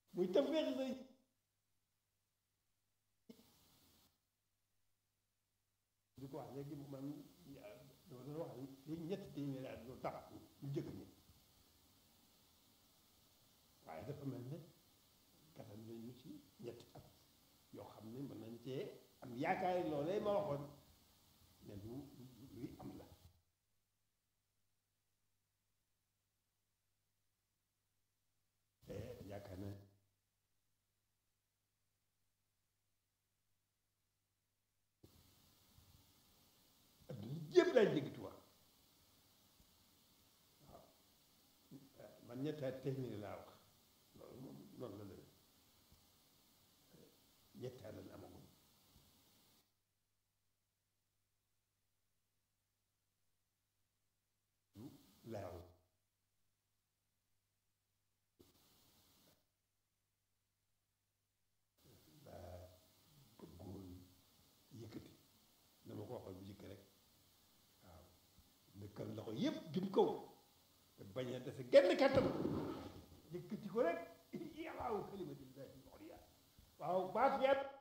muy tawfeexi sëriñ di ko wax léegi man dama doon wax léegi ñetti téeméeri at loolu tax ñu jëkk ñi waaye dafa mel ne kattan nañu ci ñetti at yoo xam ne mën nañ cee am yaakaar loolee ma waxoon ne lu luy am la te yaakaar na adduna jépp daay dégg Tuubaa waaw man ñetti at téeméeri laa wax loolu moom noonu la demee ñetti at lañ amagum laaw daa bëggoon yëkkati dama ko waxoon bu jëkk rek waaw dëkkal loxo yépp jëm kaw te bañ a dese genn kàttan yëkkati ko rek yàllaaw kalimatillahi al-ulya waaw baat yàlla